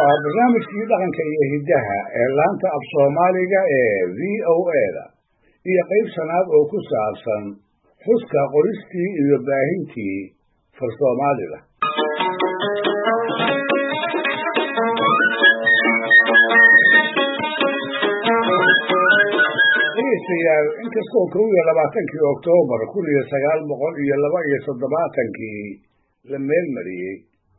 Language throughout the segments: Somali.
waa barnaamijkii dhaqanka iyo hiddaha ee laanta af soomaaliga ee v o eda iyo qayb sanaad oo ku saabsan xuska qoristii iyo baahintii far soomaalida dhegeystayaal inkastoo kow iyo labaatankii oktoobar kun iyo sagaal boqol iyo laba iyo toddobaatankii la meel mariyey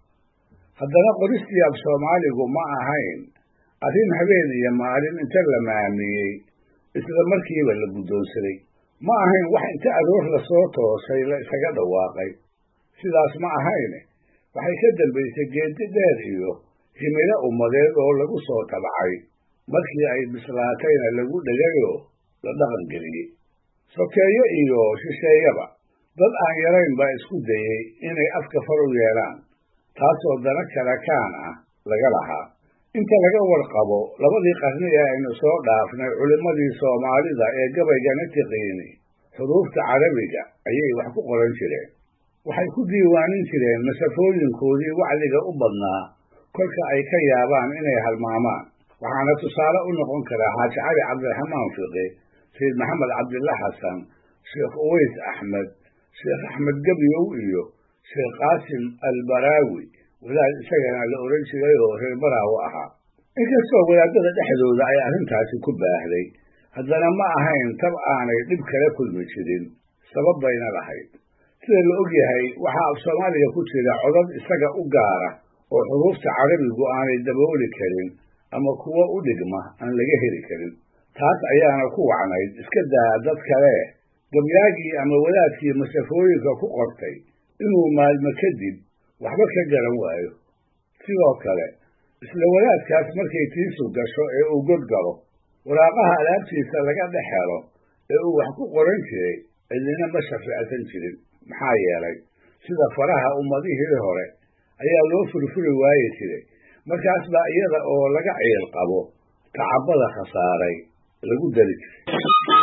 haddana qoristii af soomaaligu ma ahayn arrin habeen iyo maalin inta la maamiyey isla markiiba la guddoonsaday ma ahayn wax inta aroor lasoo toosay la isaga dhawaaqay sidaas ma ahayne waxay ka dambaysay geedi dheer iyo himilo ummadeed oo lagu soo tabacay markii ay bislaatayna lagu dhegayoo la dhaqan geliyey sokeeyo iyo shisheeyaba dad aan yarayn baa isku dayey inay afka far u yeelaan taasoo dana kale kaan ah laga lahaa inta laga warqabo labadii qarni ee aynu soo dhaafnay culimmadii soomaalida ee gabaygana tiqiini xuruufta carabiga ayay wax ku qoran jireen waxay ku diiwaanin jireen masafooyinkoodii wacdiga u badnaa kolka ay ka yaabaan inay halmaamaan waxaana tusaale u noqon karaa xaaji cali cabdiraxmaan fiqi sayid maxamed cabdilla xasan sheekh uways axmed sheekh axmed gebyow iyo sheekh qaasim albaraawi wadaad isagana la oran jiray oo reer baraawo ahaa inkastoo wadaadada dhexdooda ay arrintaasi ku baahday haddana ma ahayn tab aanay dhib kala kulmi jirin sabab bayna lahayd sida la og yahay waxaa af soomaaliga ku jira codad isaga u gaara oo xuruufta carabigu aanay dabooli karin ama kuwo u dhigma aan laga heli karin taas ayaana ku wacnayd iska daa dad kale gabyaagii ama wadaadkii masafooyinka ku qortay inuu maalmo kadib waxba ka garan waayo sidoo kale isla wadaadkaas markay tiisu gasho ee uu god galo waraaqaha alaabtiisa laga dhex helo ee uu wax ku qoran jiray cidina ma shafiicsan jirin maxaa yeelay sida faraha ummadihii hore ayaa loo furfuri waayi jiray markaas baa iyada oo laga ciil qabo tacabada khasaaray lagu dari jiray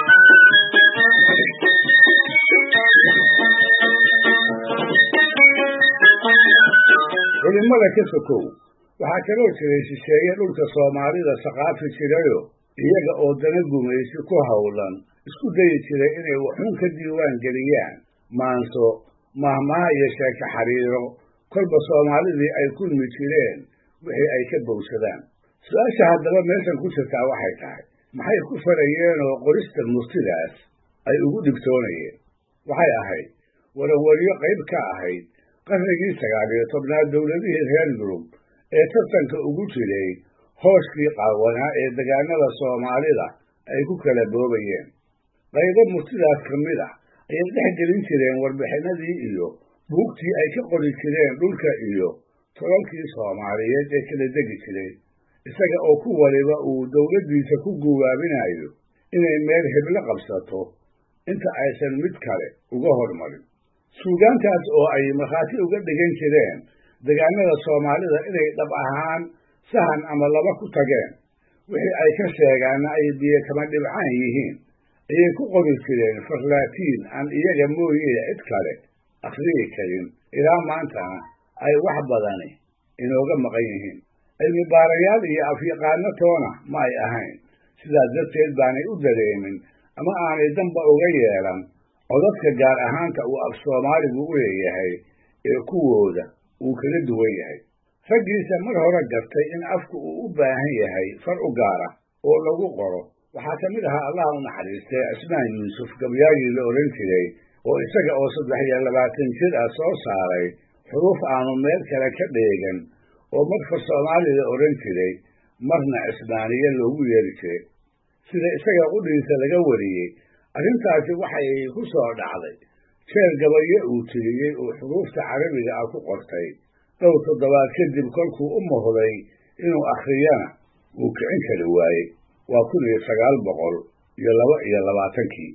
culimmada ka sokow waxaa kaloo jiray shisheeye dhulka soomaalida saqaafi jirayo iyaga oo dana gumaysi ku howlan isku dayi jiray inay waxuun ka diiwaan geliyaan maanso mahmaha iyo sheeke xariiro kolba soomaalidii ay kulmi jireen wixii ay ka bowsadaan su-aasha haddaba meeshan ku jirtaa waxay tahay maxay ku farayeen oo qorista murtidaas ay ugu dhigtoonayeen waxay ahayd warawaryo qayb ka ahayd qarnigii sagaal iyo tobnaad dowladihii reer yurub ee tartanka ugu jiray hooshkii qaawanaa ee degaanada soomaalida ay ku kala boobayeen qaybo murtidaas ka mid ah ayay dhex gelin jireen warbixinadii iyo buugtii ay ka qori jireen dhulka iyo tolalkii soomaaliyeed ee kala degi jiray isaga oo ku waliba uu dowladdiisa ku guwaabinayo inay meel heblo qabsato inta aysan mid kale uga hormarin suugaantaas oo ay markhaati uga dhigan jireen degaanada soomaalida inay dhab ahaan sahan ama laba ku tageen wixii ay ka sheegaanna ay biyo kama dhibcaan yihiin ayay ku qori jireen farlaatiin aan iyaga mooyee cid kale akhriyi karin ilaa maantana ay wax badani inooga maqan yihiin cilmi baarayaal iyo afyaqaano toona ma ay ahayn sidaas darteed baanay u dareemin ama aanay danba uga yeelan codadka gaar ahaanta uu af soomaaligu u leeyahay ee kuwooda uu kaga duwan yahay raggiisa mar hore gartay in afku uu u baahan yahay far u gaara oo lagu qoro waxaa ka mid ahaa allah u naxariistay cismaan yuusuf gabyaagii la odhan jiray oo isaga oo saddex iyo labaatan jir ah soo saaray xuruuf aanu meel kale ka dheegan oo mar far soomaali la odhan jiray marna cismaaniye loogu yeeri jiray sida isaga qudhiisa laga wariyey arrintaasi waxay ku soo dhacday jeer gabayo uu tiriyey oo xuruufta carabiga ah ku qortay dhowr toddobaad kadib kolkuu u muhday inuu akhriyana uu kicin kari waayey waa kun iyo sagaal boqol iyo laba iyo labaatankii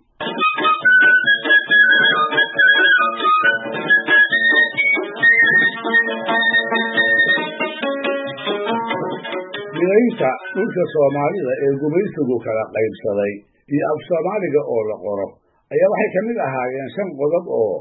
midaynta dhulka soomaalida ee gumaysigu kala qaybsaday iyo af soomaaliga oo la qoro ayaa waxay ka mid ahaayeen shan qodob oo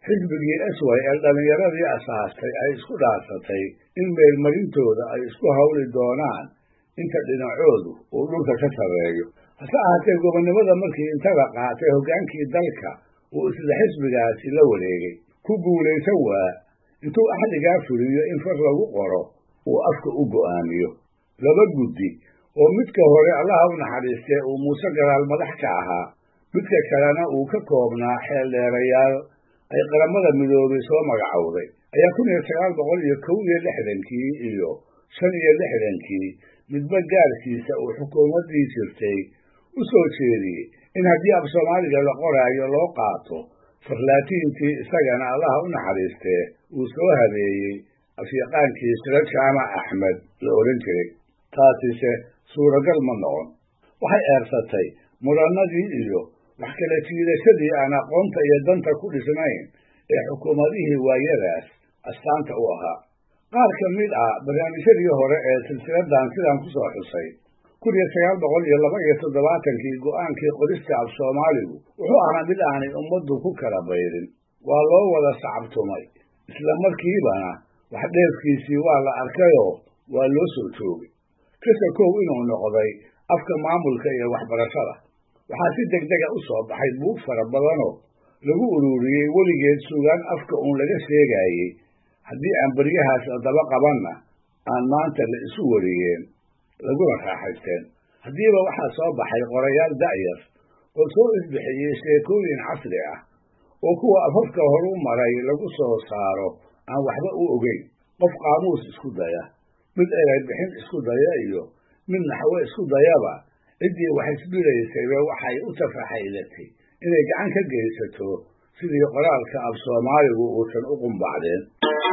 xisbigii esway ee dhallinyaradii asaastay ay isku dhaarsatay in meelmarintooda ay isku hawli doonaan inta dhinacoodu uu dhulka ka sarreeyo hase ahaatee gobonnimada markii intada qaatay hoggaankii dalka uu isla xisbigaasi la wareegay ku guulaysan waa intuu axdigaa fuliyo in far lagu qoro uu afka u go'aamiyo laba guddi oo midka hore allaha u naxariistee uu muuse garaal madax ka ahaa midka kalena uu ka koobnaa xeeldheerayaal ay qaramada midoobay soo magacowday ayaa kun iyo sagaal boqol iyo kow iyo lixdankii iyo shan iyo lixdankii midba gaarkiisa uu xukuumaddii jirtay u soo jeediyey in haddii af soomaaliga la qoraayo loo qaato farlaatiintii isagana allaha u naxariistee uu soo habeeyey afyaqaankii sira jaamac axmed la odhan jiray taasise suuragal ma noqon waxay eersatay mudannadii iyo wax kala jiidashadii aan aqoonta iyo danta ku dhisnayn ee xukuumadihii waayadaas astaanta u ahaa qaar ka mid ah barnaamijyadii hore ee silsiladan sidaan ku soo xusay kun iyo sagaal boqol iyo laba iyo toddobaatankii go'aankii qorista af soomaaligu wuxuu ahaa mid aanay ummaddu ku kala baydin waa loo wada sacabtumay isla markiibana wax dheefkiisii waa la arkayoo waa loo soo joogay kasa kow inuu noqday afka maamulka iyo waxbarashada waxaa si degdega u soo baxay buug fara badanoo lagu ururiyey weligeed sugaan afka uun laga sheegaayey haddii aan beryahaas daba qabanna aan maanta la isu wariyeen laguna raaxaysteen haddiiba waxaa soo baxay qorayaal da'yar oo soo isbixiyey sheekooyin casri ah oo kuwa afafka horu maray lagu soo saaro aan waxba u ogeyn qof qaamuus isku daya mid eray bixin isku daya iyo mid naxwo isku dayaba ciddii wax isbilaysayba waxay u tafaxaylatay inay gacan ka geysato sidii qoraalka af soomaaligu uusan u qumbacdeen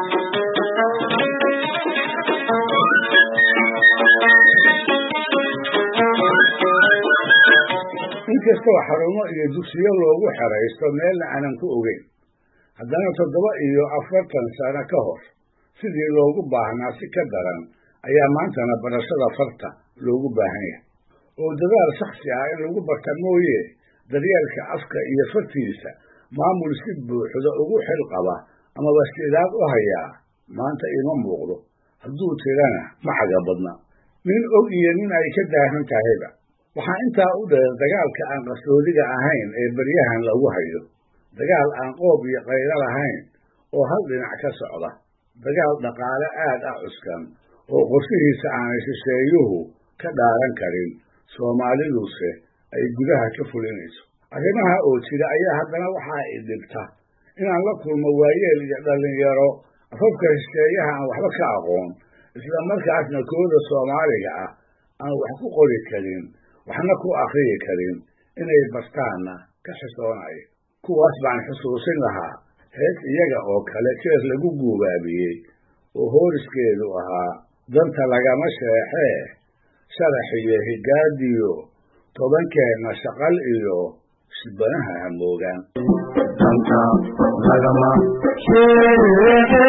inkastoo xarumo iyo dugsiyo loogu xeraysto meelna aanan ku ogeyn haddana toddoba iyo afartan sano ka hor sidii loogu baahnaa si ka daran ayaa maantana barashada farta loogu baahan yahay oo dadaal shaksi ah in lagu barta mooye daryeelka afka iyo fartiisa maamul si buuxda ugu xil qaba amaba sidaad u hayaa maanta ima muuqdo hadduu tirana ma xaga badna nin og iyo nin ay ka daahan tahayba waxaa intaa u dheer dagaalka aan qarsoodiga ahayn ee beryahan lagu hayo dagaal aan qoob iyo qaylo lahayn oo hal dhinac ka socda dagaal dhaqaale aad ah cuskan oo qorshihiisa aanay shisheeyuhu ka dhaaran karin soomaaliduse ay gudaha ka fulinayso arrimaha oo jira ayaa haddana waxaa i dhibta inaan la kulmo waayeel iyo dhallinyaro afafka shisheeyaha aan waxba ka aqoon isla markaasna kooda soomaaliga ah aan wax ku qori karin waxna ku akriyi karin inay bartaanna ka xisoonayo kuwaas baan xusuusin lahaa hees iyaga oo kale jeer lagu guubaabiyey oo hooriskeedu ahaa danta lagama sheexee sharax iyo higaadiyo tobankeenna shaqal iyo shibanaha hamoogaan danta lagama sheexe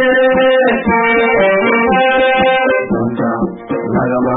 danta lagama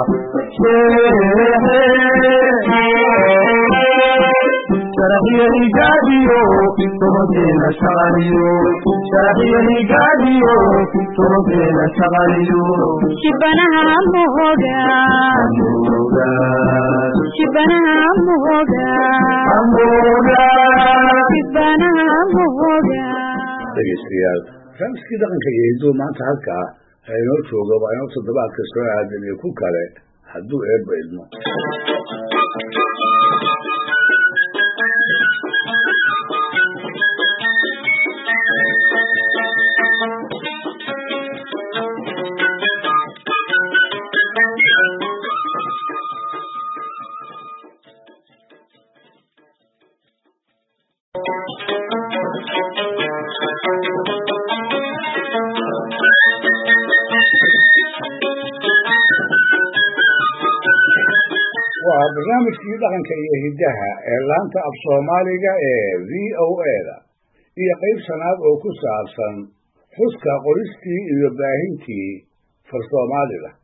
sharaxiyo higaadiyo tobankeena shaqaliyo sharaxiyo higaadiyo tobankeena shaqaliyo shibanaha moga amoga shibanaha moga amoga shibanaha moga dhegeystayaal raamiskii dhaqanka iyo hidduu maanta halkaa ha inoo jooga waa inoo toddobaadka soo aadan iyo ku kale hadduu eebba idmo waa barnaamijkii dhaqanka iyo hiddaha ee laanta af soomaaliga ee v o a-da iyo qayb shanaad oo ku saabsan xuska qoristii iyo baahintii far soomaalida